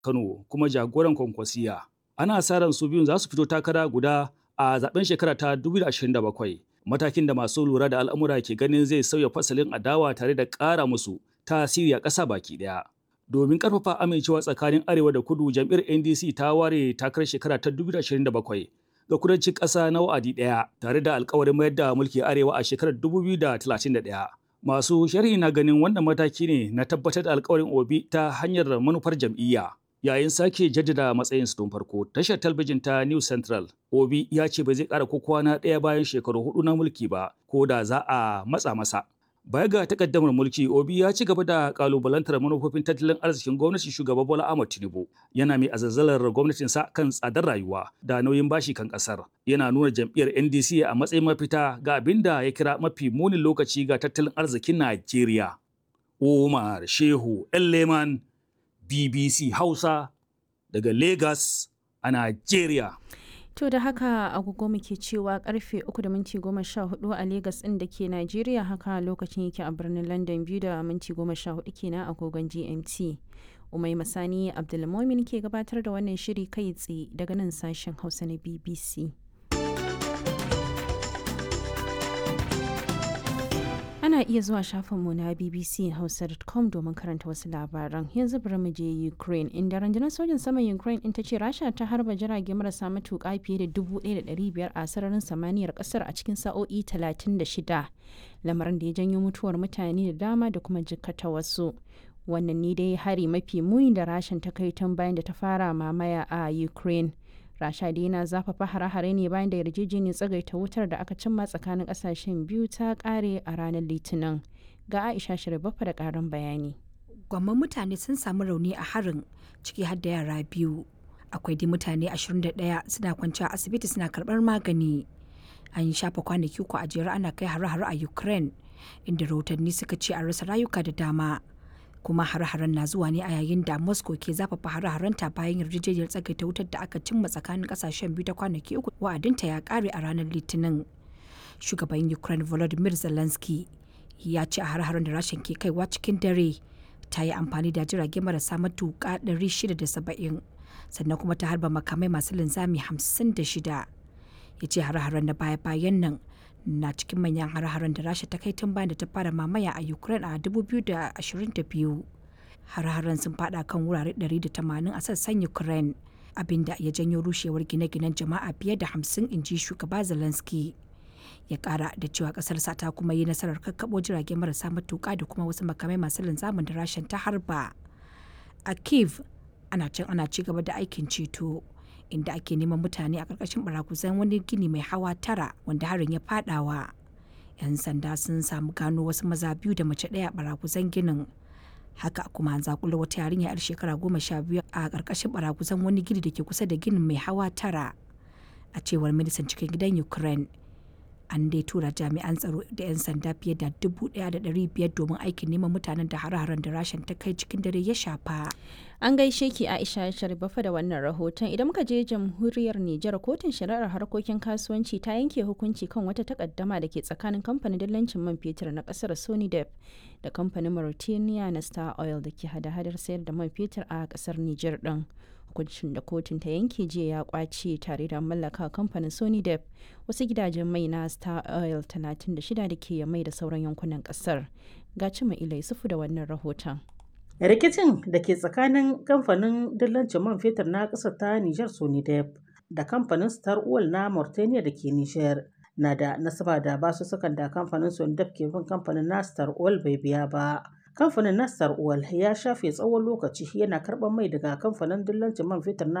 Kano kuma jagoran kwankwasiya. Ana sa ran su biyun za su fito takara guda a zaben shekara ta 2027. Matakin da masu lura da al'amura ke ganin zai sauya fasalin adawa tare da ƙara musu tasiri a ƙasa baki ɗaya. Domin ƙarfafa amincewa tsakanin Arewa da Kudu jam'iyyar NDC ta ware takarar shekara ta 2027 ga kudancin ƙasa na wa'adi ɗaya tare da alkawarin mayar da mulki Arewa a shekarar 2031. Masu sharhi na ganin wannan mataki ne na tabbatar da alkawarin Obi ta hanyar manufar jam'iyya. Yayin sake jaddada matsayinsu tun farko, tashar talabijin ta New Central, Obi ya ce ba zai ƙara ko kwana ɗaya bayan shekaru hudu na mulki ba, ko da za a matsa masa. Baya ga takaddamar mulki, Obi ya ci gaba da kalubalantar manufofin tattalin arzikin gwamnatin shugaba Bola Ahmed Tinubu. Yana mai azazzalar gwamnatinsa kan tsadar rayuwa da nauyin bashi kan kasar. Yana nuna jam'iyyar NDC a matsayin mafita ga abin da ya kira mafi munin lokaci ga tattalin arzikin Najeriya. Umar Shehu Elleman, BBC Hausa, daga Lagos a Najeriya. To da haka agogo muke cewa karfe 3 da minti 14 a Legas ɗin da ke Najeriya haka lokacin yake a birnin London biyu da minti 14 kenan agogon GMT. Umai Masani Abdulmomin ke gabatar da wannan shiri kai tsaye daga nan sashen Hausa na BBC. Ana iya zuwa shafinmu na bbchausa.com domin karanta wasu labaran. Yanzu bari mu je Ukraine, inda rundunar sojin saman Ukraine in ta ce Rasha ta harba jirage marasa matuƙa fiye da 1,500 a sararin samaniyar ƙasar a cikin sa'o'i 36, lamarin da ya janyo mutuwar mutane da dama da kuma jikkata wasu. Wannan ne dai hari mafi muni da Rashan ta kai tun bayan da ta fara mamaya a Ukraine. rasha dai na zafafa hare-hare ne bayan da yarjejeniyar tsagaita wutar da aka cimma tsakanin kasashen biyu ta kare a ranar litinin ga aisha shirbafa da karin bayani gwamman mutane sun samu rauni a harin ciki har da yara biyu akwai dai mutane 21 suna kwanciya asibiti suna karbar magani an yi shafa kwanaki uku a jere ana kai hare-hare a ukraine inda rahotanni suka ce an rasa rayuka da dama kuma hare-haren na zuwa ne a yayin da moscow ke zafafa hare-harenta bayan yarjejeniyar tsagaita wutar da aka cimma tsakanin kasashen biyu ta kwanaki uku wa'adinta ya kare a ranar litinin shugaban ukraine volodymyr zelensky ya ce a hare-haren da rashin ke kaiwa cikin dare ta yi amfani da jirage marasa matuƙa 670 sannan kuma ta harba makamai masu linzami 56 ya ce hare-haren na baya-bayan nan na cikin manyan hare-haren da rasha ta kai tun bayan da ta fara mamaya a ukraine a 2022 hare-haren sun fada kan wurare 180 a sassan ukraine abinda ya janyo rushewar gine-ginen jama'a fiye da 50 inji shugaba zelensky ya kara da cewa kasarsa ta kuma yi nasarar kakkabo jirage marasa matuka da kuma wasu makamai masu linzamin da rashin ta harba a kiev ana can ana ci gaba da aikin ceto inda ake neman mutane a ƙarƙashin barakuzan wani gini mai hawa tara wanda harin ya fadawa. 'Yan sanda sun samu gano wasu maza biyu da mace ɗaya a barakuzan ginin. Haka kuma an zakula wata yarinya 'yar shekara goma sha biyu a ƙarƙashin barakuzan wani gini da ke kusa da ginin mai hawa tara. A cewar ministan cikin gidan Ukraine, an dai tura jami'an tsaro da 'yan sanda fiye da dubu ɗaya da ɗari biyar domin aikin neman mutanen da hare-haren da rashin ta kai cikin dare ya shafa. An gaishe ki Aisha Sharifafa da wannan rahoton idan muka je jamhuriyar Nijar kotun shari'ar harkokin kasuwanci ta yanke hukunci kan wata takaddama da ke tsakanin kamfanin dillancin man fetur na kasar Sonidep da kamfanin Mauritania na Star Oil da ke hada-hadar sayar da man fetur a kasar Nijar din. hukuncin da kotun ta yanke jiya ya kwace tare da mallaka kamfanin Sony Dep wasu gidajen mai na Star Oil 36 da ke mai da sauran yankunan kasar. Ga cima ila Yusufu da wannan rahoton. rikicin da ke tsakanin kamfanin dillancin man fetur na ƙasar ta Nijar Sonidep da kamfanin Star Oil na Mauritania da ke Nijar na da nasaba da basussukan da kamfanin Sonidep ke bin kamfanin na Star Oil bai biya ba. Kamfanin na Star Oil ya shafe tsawon lokaci yana karɓar mai daga kamfanin dillancin man fetur na